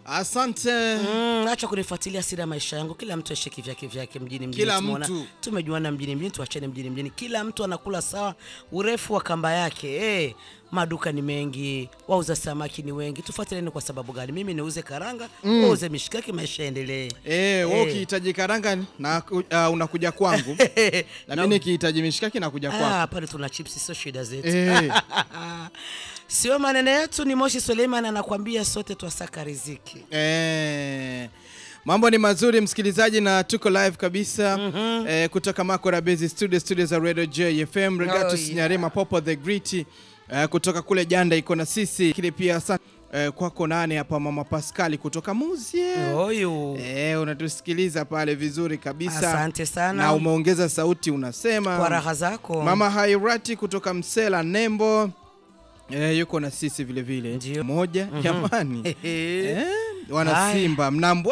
Asante. Mm, acha kunifuatilia siri ya maisha yangu. Kila mtu aishi kivyake vyake mjini mjini. Kila Tumeona- mtu. tumejuana mjini mjini, tuachane mjini mjini. Kila mtu anakula sawa urefu wa kamba yake. Eh, maduka ni mengi, wauza samaki ni wengi. Tufuatiliane kwa sababu gani? Mimi niuze karanga, wewe uuze mishikaki, maisha yaendelee. Eh, wewe Eh. ukihitaji karanga na uh, unakuja kwangu. na mimi nikihitaji mishikaki nakuja kwako. Ah, pale tuna chipsi, sio shida zetu. Eh. Sio maneno yetu, ni Moshi Suleiman anakuambia sote twasaka riziki. Eh, mambo ni mazuri msikilizaji, na tuko live kabisa eh, kutoka Makora Base Studio, studio za Radio JFM. Regatus Oh, yeah. Nyarema Popo the Great eh, kutoka kule Janda iko na sisi, lakini pia asante eh, kwako nane hapa Mama Pascali kutoka Muzie. Oyo. Eh, unatusikiliza pale vizuri kabisa. Asante sana. Na umeongeza sauti unasema. Kwa raha zako. Mama Hairati kutoka Msela Nembo eh, yuko na sisi vile vile. Ndio. Moja jamani. Ehe. Eh, wana Haya. Simba mnambwe